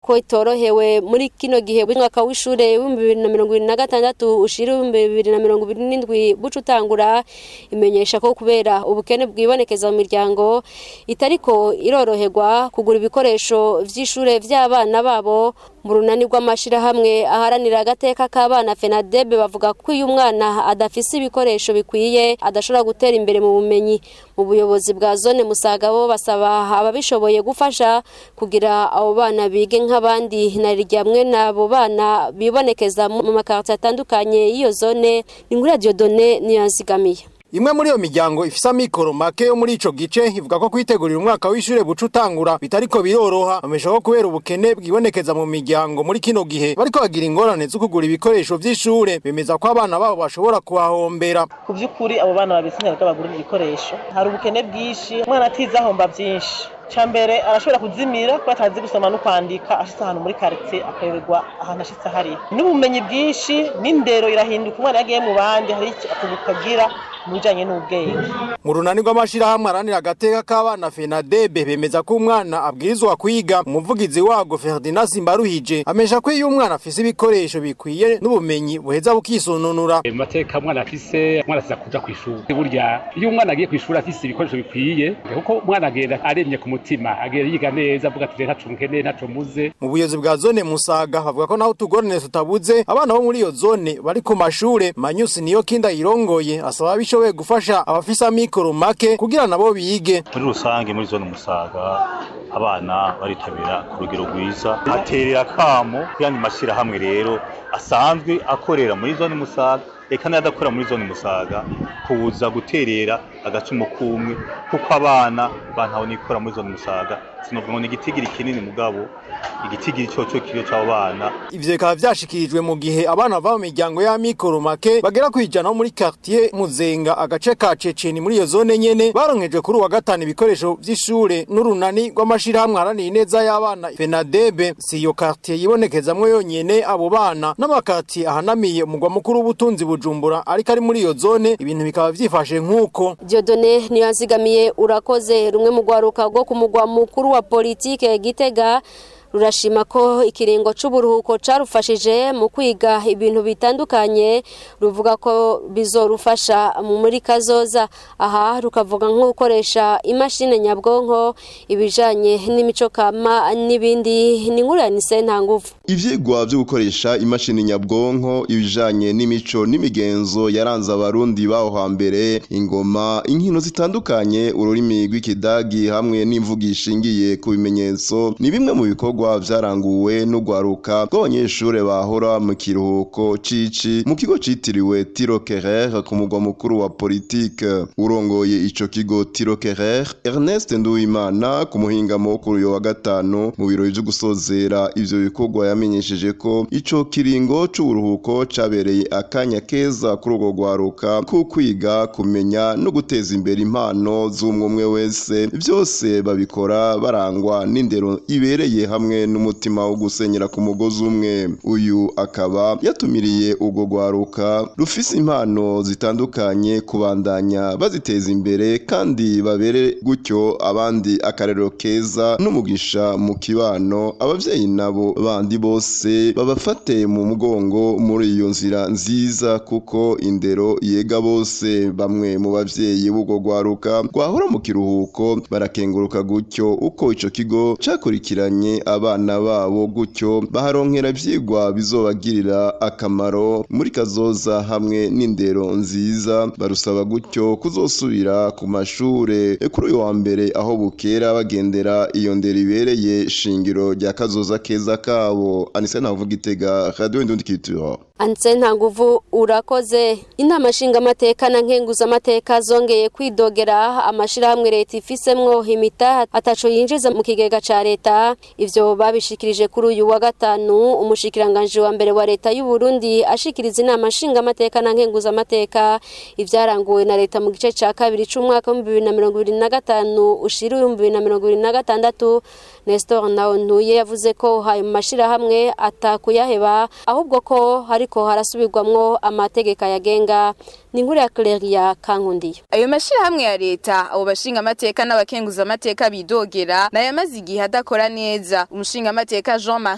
ko itorohewe muri kino gihe bw'umwaka w'ishure w'ibihumbi bibiri na mirongo ibiri na gatandatu ushira ibihumbi bibiri na mirongo ibiri n'indwi buca utangura imenyesha ko kubera ubukene bwibonekeza mu miryango itariko iroroherwa kugura ibikoresho vy'ishure vy'abana babo mu runani rw'amashirahamwe aharanira agateka k'abana fenadebe bavuga ko iyo umwana adafise ibikoresho bikwiye adashobora gutera imbere mu bumenyi mu buyobozi bwa zone musaga bo basaba ababishoboye gufasha kugira abo bana bige nk'abandi na ryamwe n'abo bana bibonekeza mu makarita atandukanye y'iyo zone ni muri radiyo done niyo yanzigamiye Imwe muri iyo miryango ifise amikoro make yo muri ico gice ivuga ko kwitegurira umwaka w'ishure buca utangura bitariko biroroha bamesha ko kubera ubukene bwibonekeza mu miryango muri kino gihe bariko bagira ingorane zo kugura ibikoresho vy'ishure bemeza ko abana babo bashobora kuhahombera ku by'ukuri abo bana babisinya ko bagura ibikoresho hari ubukene bwinshi umwana atize ahomba byinshi cya mbere arashobora kuzimira kuba atazi gusoma no kwandika ashitse ahantu muri karitsiye akayoberwa ahantu ashitse hari n'ubumenyi bwinshi n'indero irahinduka umwana yagiye mu bandi hari akunguka agira mu bijyanye n'ubwenge mu runani rw'amashirahamwe aranira agateka k'abana fenadebe bemeza ko umwana abwirizwa kwiga umuvugizi wago ferdinand simbaruhije amesha ko iyo umwana afise ibikoresho bikwiye n'ubumenyi buheza bukisununura mu mateka umwana afise umwana asiza kuja kw'ishuri burya iyo umwana agiye kw'ishuri afise ibikoresho bikwiye kuko umwana agenda aremye ku mutima agenda yiga neza avuga ati ntaco nkeneye ntaco muze mu buyobozi bwa zone musaga bavuga ko naho utugorane tutabuze abana bo muri iyo zone bari ku mashure manyusi niyo kinda yirongoye asaba abishoboye gufasha abafise amikoro make kugira nabo bige muri rusange muri zone musaga abana baritabira ku rugero rwiza aterera kamo kuyandi mashirahamwe rero asanzwe akorera muri zone musaga eka n'adakorera muri zone musaga kuza guterera agacumu kumwe kuko abana bantaho nikora muri zone musaga sinovuga ngo ni igitigiri kinini mugabo igitigiri coco kiriyo c'abo bana ivyo bikaba vyashikirijwe mu gihe abana bava mu miryango y'amikoro make bagera kwijana muri quartier muzenga agace ka ceceni muri iyo zone nyene baronkejwe kuri uwa gatanu ibikoresho vy'ishure n'urunani rw'amashirahamwe aharaniye ineza y'abana fenadebe si iyo quartier yibonekezamwo yonyene abo bana n'amakartier ahanamiye umugwa mukuru w'ubutunzi bujumbura ariko ari muri iyo zone ibintu bikaba vyifashe nk'uko Diodone niyo yanzigamiye urakoze rumwe mu rwaruka rwo ku mugwa mukuru wa politike Gitega rurashima ko ikiringo c'uburuhuko carufashije mu kwiga ibintu bitandukanye ruvuga ko bizorufasha muri kazoza aha rukavuga nko gukoresha imashini nyabwonko ibijanye n'imico kama n'ibindi ni nkuru ya Nise nta nguvu ivyigwa vyo gukoresha imashini nyabwonko ibijanye n'imico n'imigenzo yaranze abarundi baho hambere ingoma inkino zitandukanye ururimi rw'ikidagi hamwe n'imvugo ishingiye ku bimenyetso ni bimwe mu bikorwa vyaranguwe n'ugwaruka rw'abanyeshure bahora mu kiruhuko cici mu kigo citiriwe Tiro Kerer ku mugwa mukuru wa politike urongoye ico kigo Tiro Kerer Ernest Nduwimana ku muhingamo kuri uyo wa gatanu mu birori vyo gusozera ivyo bikorwa yamenyesheje ko ico kiringo c'uburuhuko cabereye akanya keza kuri urwo rwaruka ku kwiga kumenya no guteza imbere impano z'umwe wese vyose babikora barangwa n'indero ibereye hamwe n'umutima wo gusenyera ku mugozi umwe uyu akaba yatumiriye urwo rwaruka rufise impano zitandukanye kubandanya baziteza imbere kandi babere gutyo abandi akarero keza n'umugisha mu kibano abavyeyi nabo bandi bose babafate mu mugongo muri iyo nzira nziza kuko indero yega bose bamwe mu bavyeyi b'urwo rwaruka rwahora mu kiruhuko barakenguruka gutyo uko ico kigo cakurikiranye abana babo gutyo baharonkera ivyigwa bizobagirira akamaro muri kazoza hamwe n'indero nziza barusaba gutyo kuzosubira ku mashure kuri uyu wa mbere aho bukera bagendera iyo ndero ibereye shingiro rya kazoza keza kabo anise ntavuga itega radio indundi culture Anse nta nguvu urakoze inama nshingamateka na nkenguzamateka zongeye kwidogera amashirahamwe leta ifisemwo imita ataco yinjiza mu kigega ca leta ivyo babishikirije kuri uyu wa gatanu umushikiranganje wa mbere wa leta y'u Burundi ashikiriza inama nshingamateka na nkenguzamateka ivyaranguwe na leta mu gice ca kabiri c'umwaka wa 2025 ushira 2026 Nestor Naontuye yavuze ko hayo mashirahamwe atakuyaheba ahubwo ko hariko harasubirwamwo amategeko yagenga ni inkuru ya Claria Kankundiyo ayo mashirahamwe ya leta abo bashinga amateka n'abakenguza amateka bidogera nayo amaze igihe adakora neza umushinga amateka Jean Marie